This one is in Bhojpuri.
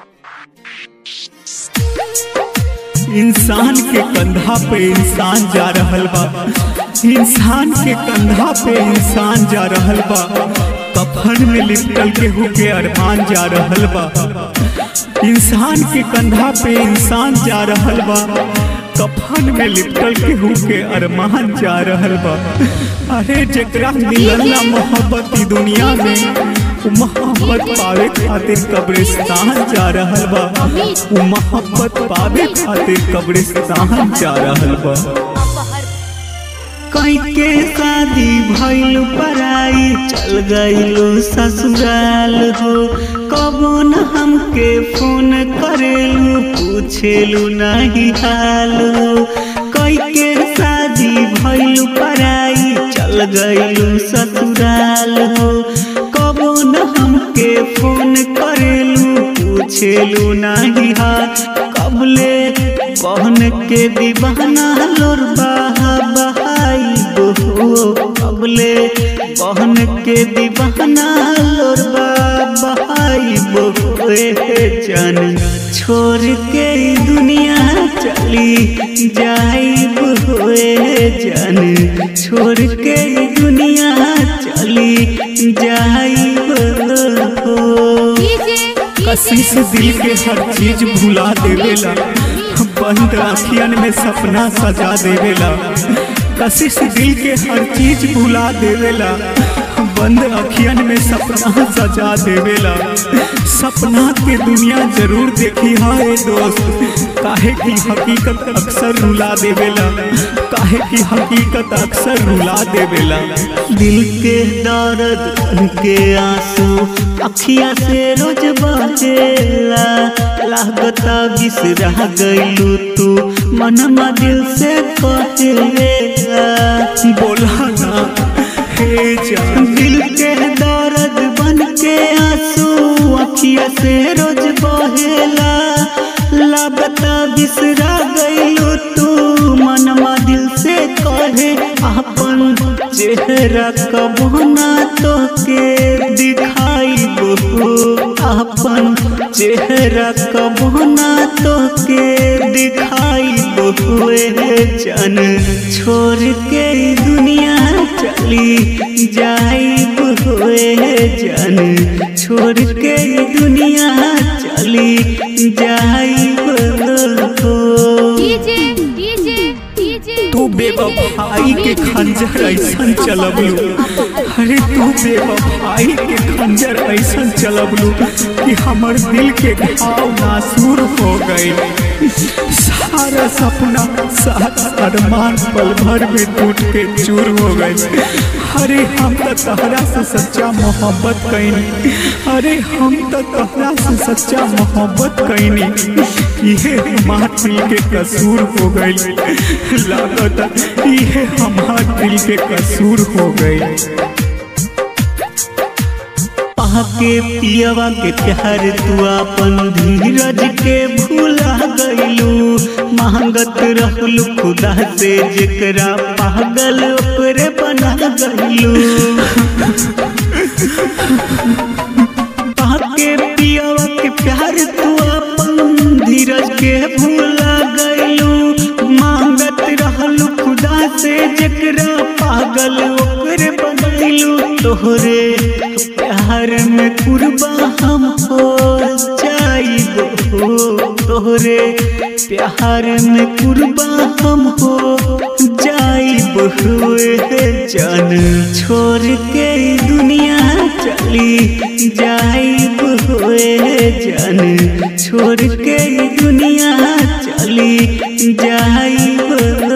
इंसान के कंधा पे इंसान जा रहल बा इंसान के कंधा पे इंसान जा रहल बा कफन में लिपटल केहू के अरमान जा रहल बा इंसान के कंधा पे इंसान जा रहल बा कफन में लिपटल केहू के अरमान जा रहल बा अरे जेकरा मिलल ना मोहब्बत ई दुनिया में उ मोहब्बत पावे खातिर कब्रिस्तान जा रहल बा उ मोहब्बत पावे खातिर कब्रिस्तान जा रहल बा कई के शादी भइल पराई चल गइलो ससुराल हो कबो न हमके फोन करेलू पूछेलू नहीं हाल हो कई के शादी भइल पराई चल गइलो ससुराल हो कबो न हमके फोन करेलू पूछेलू नहीं हाल कबले बहन के दीवाना लोर बहा बहाई बहो कबले बहन के दीवाना लोर बहाई बहो जान छोड़ के ई दुनिया चली जाई होए जान छोड़ के ई दुनिया चली जाई हो कसी से दिल के हर चीज भुला देवेला बंद आँखियन में सपना सजा देवेला कसी से दिल के हर चीज भुला देवेला बंद अखियन में सपना सजा देवेला सपना के दुनिया जरूर देखी हाय दोस्त काहे की हकीकत अक्सर रुला देवेला काहे की हकीकत अक्सर रुला देवेला दिल के दर्द के आंसू अखिया से रोज बहेला लागता बिसरा गइलू तू मनमा दिल से कहेला बोला ना हे जान दिल के दर्द बन के आंसू अखिया से रोज बहेला लागता बिसरा गइलू तू मनमा दिल से कहे अपन चेहरा कबो ना तो के दिखाई बहू अपन चेहरा कबो ना तो के दिखाई बहू जन छोड़ के ई दुनिया चली जाई हुए जन छोड़ के ई दुनिया चली जाई हो तू बेवफाई के खंजर ऐसन चलबलू अरे तू बेवफाई के खंजर ऐसन चलबलू कि हमर दिल के घाव नासूर हो गए सारा सपना सारा अरमान पल भर में टूट के चूर हो गए अरे हम तो तहरा से सच्चा मोहब्बत कैनी अरे हम तो तहरा से सच्चा मोहब्बत कैनी ये हमार दिल के कसूर हो गई लागत ये हमार दिल के कसूर हो गई के पियवा के प्यार तू अपन धीरज के भूला गइलू मांगत रहलू खुदा से जेकरा पागल ओकरे बना गइलू के पियवा के प्यार तू अपन धीरज के भूला गइलू मांगत रहलू खुदा से जेकरा पागल ओकरे बनैलू तोहरे प्यार में कुर्बा हम हो जाइब हो तोहरे प्यार में कुर्बा हम हो जाइब हुए जान छोड़ के ई दुनिया चली जाइब हुए जान छोड़ के ई दुनिया चली जाइब